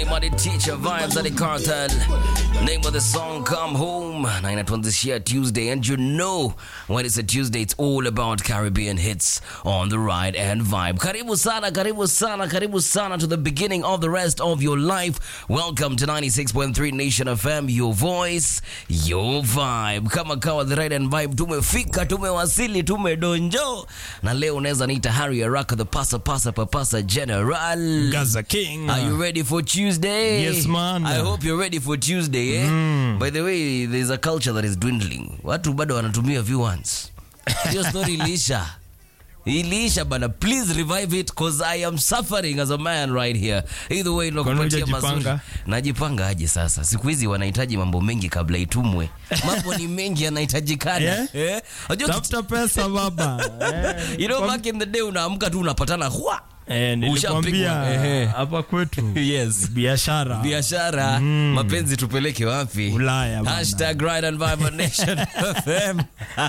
Money Teacher Vibes at the Cartel. Name of the song Come Home. Na inatuanzishia Tuesday and you know when it's a Tuesday it's all about Caribbean hits on the ride and vibe. Karibu sana, karibu sana, karibu sana to the beginning of the rest of your life. Welcome to 96.3 Nation FM, your voice, your vibe. Kama kawa the ride and vibe tumefika, tumewasili, tumedonjo. Na leo unaweza niita Harry Araka the pasa pasa papasa general. Gaza King. Are you ready for Tuesday? Yes, man. I hope you're ready for Tuesday, eh? By the way, there's a culture that is dwindling. Watu bado wanatumia viewers. Hiyo story iliisha. Iliisha bana. Please revive it cause I am suffering as a man right here. Either way nakupatia hujajipanga? mazuri. Najipanga aje sasa? Siku hizi wanahitaji mambo mengi kabla itumwe. Mambo ni mengi yanahitajikana. Yeah? Eh? Unajua Tafuta pesa baba. Eh, You know back in the day unaamka tu unapatana hua. eh, nilikwambia Ehe. hapa kwetu Yes. biashara biashara mapenzi tupeleke wapi Ulaya bana. hashtag ride and vibe on nation fm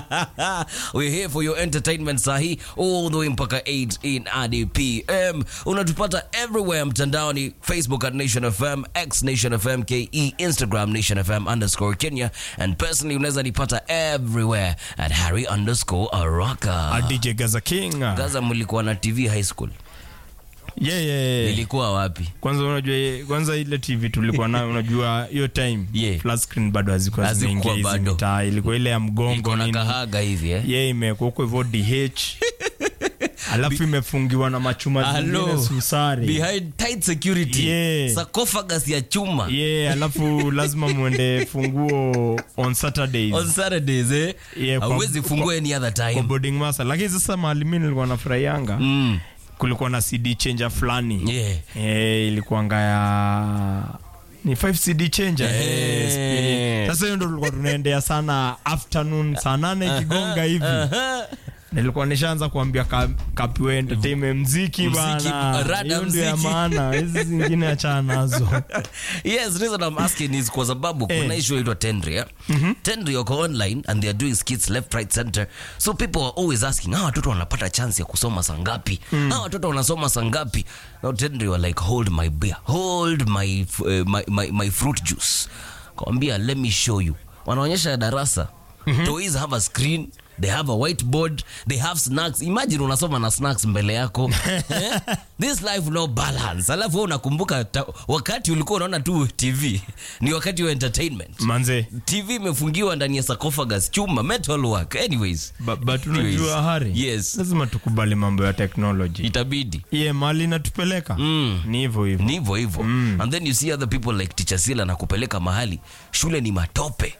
we're here for your entertainment sahi all the way mpaka 8 in adpm unatupata everywhere mtandaoni facebook at nation fm x nation fm ke instagram nation fm underscore kenya and personally unaweza nipata everywhere at harry underscore araka A DJ Gaza King. gaza mlikuwa na tv high school Yeah, yeah, yeah. ilikuwa wapi Kwanza unajua kwanza ile TV tulikuwa nayo unajua hiyo time Yeah. flat screen bado hazikuwa Hazikuwa zimeingia hizi bado. mitaa ilikuwa ile ya mgongo iko na nini. kahaga hivi eh Yeah, imekuwa huko hivyo DH. Alafu imefungiwa na machuma Hello. zingine susari. behind tight security Yeah. sarcophagus ya chuma Yeah, alafu lazima muende funguo on Saturdays. on saturdays eh Yeah, kwa- hauwezi fungua any other kwa time boarding master lakini sasa mahali mi nilikuwa nafurahianga mm. kulikuwa na cd changer fulani yeah Eh, ilikuwanga ya ni 5 cd changer Eh. Eh, spirit. sasa hiyo ndo tulikuwa tunaendea sana afternoon saa nane ikigonga hivi nilikuwa nishaanza kuambia ka- kapiwe entertainment mziki Mziki, bana rada hiyo ndio ya mziki. maana hizi zingine achana nazo yes the reason i'm asking is kwa sababu kuna Eh. issue inaitwa tendri eh? tendri wako online and they are doing skits left right center so people are always asking hawa watoto wanapata chance ya kusoma saa ngapi hawa watoto wanasoma saa ngapi now tendri were like hold my beer hold my, f- uh, my, my, my fruit juice kawambia let me show you wanaonyesha darasa toys have a screen they have a whiteboard they have snacks imagine unasoma na snacks mbele yako Eh? this life no balance alafu wewe unakumbuka ta- wakati ulikuwa unaona tu tv ni wakati wa entertainment manze tv imefungiwa ndani ya sarcophagus chuma metal work anyways ba- but Anyways. unajua hari Yes. lazima tukubali mambo ya technology itabidi ye mali inatupeleka Mm. ni hivyo hivyo ni hivyo hivyo and then you see other people like teacher sila na kupeleka mahali shule ni matope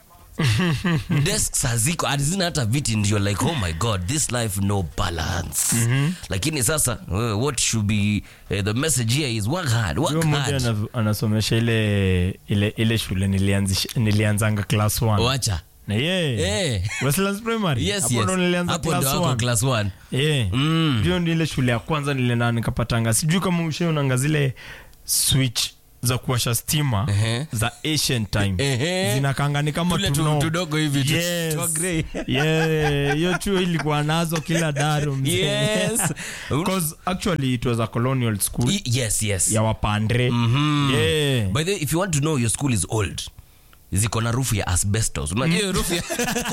desks haziko hazina hata viti ndio like oh my god this life no balance lakini sasa uh, what should be uh, the message here is work hard work Huyo mmoja hard ana- anasomesha ile ile ile shule nilianzisha- nilianzanga class 1 wacha na ye Eh. Westlands Primary yes hapo yes ndo nilianza hapo class ndo wako 1 class 1 yeah Mm. hiyo ndio ile shule ya kwanza nilienda nikapatanga sijui kama ushaonanga zile switch za kuwasha stima Ehe. za asian time Ehe. zinakanga ni kama Tule tu- tuno tudogo hivi tu- Yes. twa grey. Yeah, hiyo chuo ilikuwa nazo kila daru mzee. Yes. 'Cause actually it was a colonial school Y- yes yes ya wapandre Mhm. yeah. by the way if you want to know your school is old ziko na rufu ya asbestos unajua hiyo rufu ya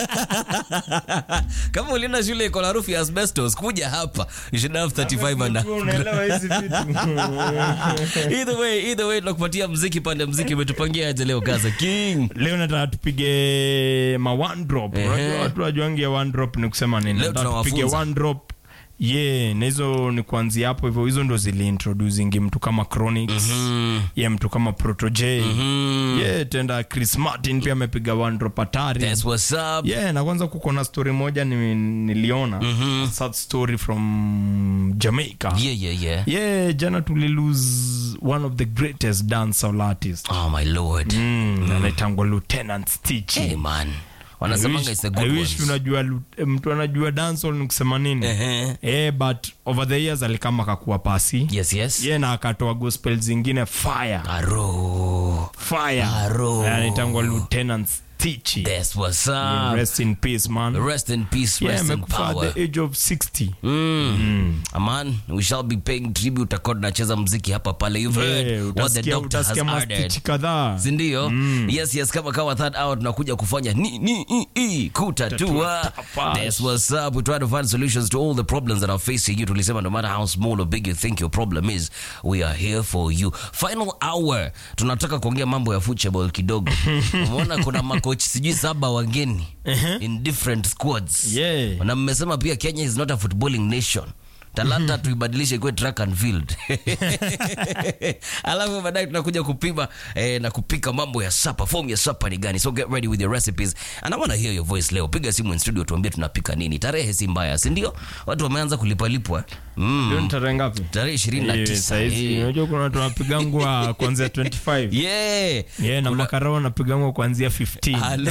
kama ulienda shule iko na rufu ya asbestos kuja hapa you should have 35 and up. Unaelewa hizi vitu either way either way tunakupatia mziki pande mziki umetupangia aje leo gaza king leo nataka tupige ma one drop Ehe. unajua watu wajuangi ya one drop ni kusema nini Leo Nataka tupige tunawafunza. one drop ye na hizo ni kuanzia hapo hivyo hizo ndo ziliintroducingi mtu kama chronics Mm. ye mtu kama protoj Mm. ye tenda chris martin pia amepiga one drop hatari That's what's up yeah na kwanza kuko na story moja ni, niliona Mhm. sad story from jamaica yeah yeah yeah yeah jana tulilose one of the greatest dancehall artist oh my lord mm, anaitangwa lieutenant stitch hey man I wanasemanga wish- it's a I good wish one unajua lu- eh, mtu anajua dancehall ni kusema nini Ehe. eh, but over the years alikama akakuwa pasi yes yes ye na akatoa gospel zingine fire aro fire Aro. anaitangwa lieutenant stitch Stitchy. That's what's up. Rest in peace, man. Rest in peace, Yeah, rest in amekufa power. at the age of 60. Mm. Man, we shall be paying tribute akod nacheza mziki hapa pale. You've heard Yeah, what the utasikia doctor has utasikia added. mastichi kadhaa. sindio yes yes kama kawa third hour tunakuja kufanya ni ni i, i, kutatua Tatua, that's what's up we try to find solutions to all the problems that are facing you tulisema no matter how small or big you think your problem is we are here for you final hour tunataka kuongea mambo ya football kidogo umeona kuna makoch sijui saba wageni in different squads Yeah. na mmesema pia kenya is not a footballing nation talanta tuibadilishe ikuwe track and field alafu baadaye tunakuja kupima eh, na kupika mambo ya sapa form ya sapa ni gani so get ready with your recipes and I wanna hear your voice leo piga simu in studio tuambie tunapika nini tarehe si mbaya si ndio watu wameanza kulipalipwa mm. Hiyo ni tarehe ngapi? tarehe ishirini na Eh, tisa saizi, eh. unajua kuna watu wanapigangwa kuanzia 25 yeah yeah, na makarao wanapigangwa kuanzia 15 Halo.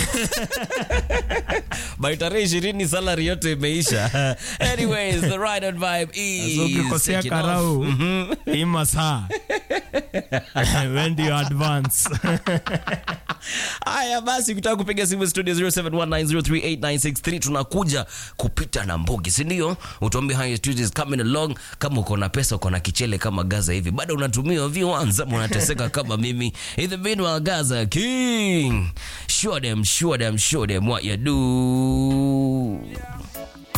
by tarehe ishirini salary yote imeisha anyways the right on vibe is So ukikosea taking off. karau hii masaa when do you advance haya basi ukitaka kupiga simu studio 0719038963 tunakuja kupita na mbogi sindio utuambie how your Tuesday is coming along kama uko na pesa uko na kichele kama gaza hivi bado unatumia viwanza ama unateseka kama mimi in the meanwhile gaza king show them show them show them what you do